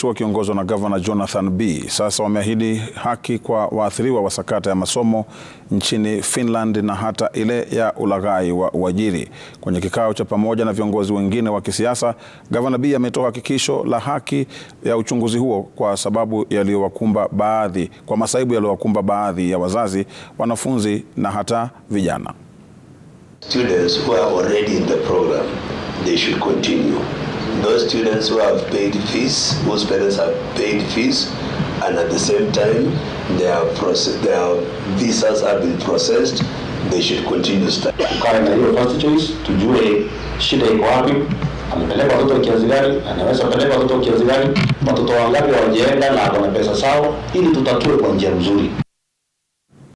wawakilishi wakiongozwa na gavana Jonathan B sasa wameahidi haki kwa waathiriwa wa sakata ya masomo nchini Finland na hata ile ya ulaghai wa uajiri. Kwenye kikao cha pamoja na viongozi wengine wa kisiasa, gavana B ametoa hakikisho la haki ya uchunguzi huo kwa sababu yaliyowakumba baadhi kwa masaibu yaliyowakumba baadhi ya wazazi, wanafunzi na hata vijana. Students who are already in the program, they should continue. Those students who have paid fees, whose parents have paid fees, and at the same time their, process, their visas have been processed, they should continue studying. Tukae na hiyo first choice, tujue shida iko wapi, amepeleka watoto kiasi gani, anaweza peleka watoto kiasi gani, watoto wangapi hawajaenda na wana pesa sawa, ili tutatue kwa njia nzuri.